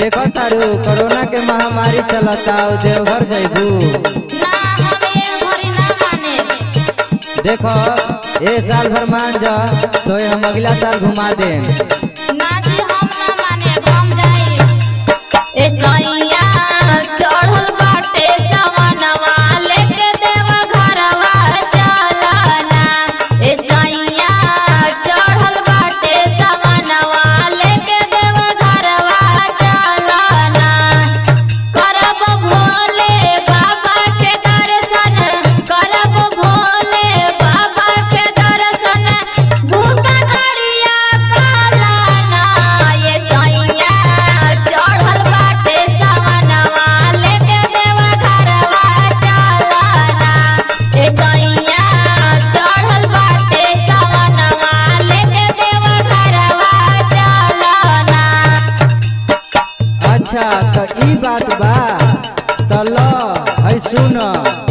देखो तारू कोरोना के महामारी चलता उ देवघर जइबू ना हमें घरी ना माने देखो ए साल भर मान जा तो हम अगला साल घुमा देम ना जी हम ना माने हम जाई ए सैया चढ़ल बाटे जवनवा लेके देव घरवा चलना ए सैया चढ़ल बाटे जवनवा लेके देव घरवा चलना करब भोले बाबा के दर्शन करब भोले बाबा के दर्शन भूखा करिया कालाना ये सैया चढ़ल बाटे सवनवा लेके देवा घरवा चलना ए सैया चढ़ल बाटे सवनवा लेके देवा घरवा चलना अच्छा तो ई बात बा तो लो है सुन